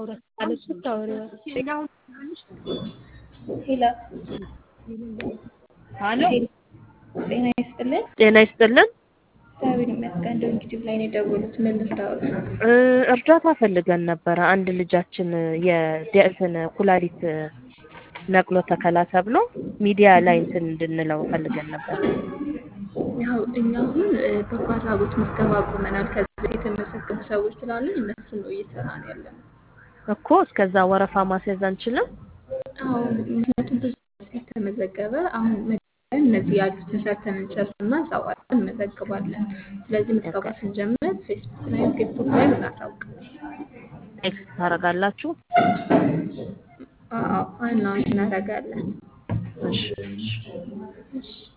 ሄሎ ሀሎ ጤና ይስጥልን። ጤና ይስጥልን። እግዚአብሔር ይመስገን። እንደው ዩቲዩብ ላይ ነው የደወሉት። ምን ልርዳዎት? እ እርዳታ ፈልገን ነበረ። አንድ ልጃችን የእንትን ኩላሊት ነቅሎ ተከላ ተብሎ ሚዲያ ላይ እንትን እንድንለው ፈልገን ነበር። ያው እኛ አሁን እ በጎ አድራጎት ምዝገባ አቁመናል። ከዚህ በፊት የተመዘገቡ ሰዎች ስላሉ እነሱን ነው እየሰራን ያለነው። እኮ እስከዛ ወረፋ ማስያዝ አንችልም? አዎ ምክንያቱም ብዙ ስለተመዘገበ አሁን መጀመሪያ እነዚህ ያሉትን ሰርተን እንጨርስና እዛ በኋላ እንመዘግባለን። ስለዚህ ምዝገባ ስንጀምር ፌስቡክ ላይ ቲክቶክ ላይ እናሳውቃለን። ቴክስት ታደርጋላችሁ? አዎ አናውንስ እናደርጋለን። እሺ እሺ። እሺ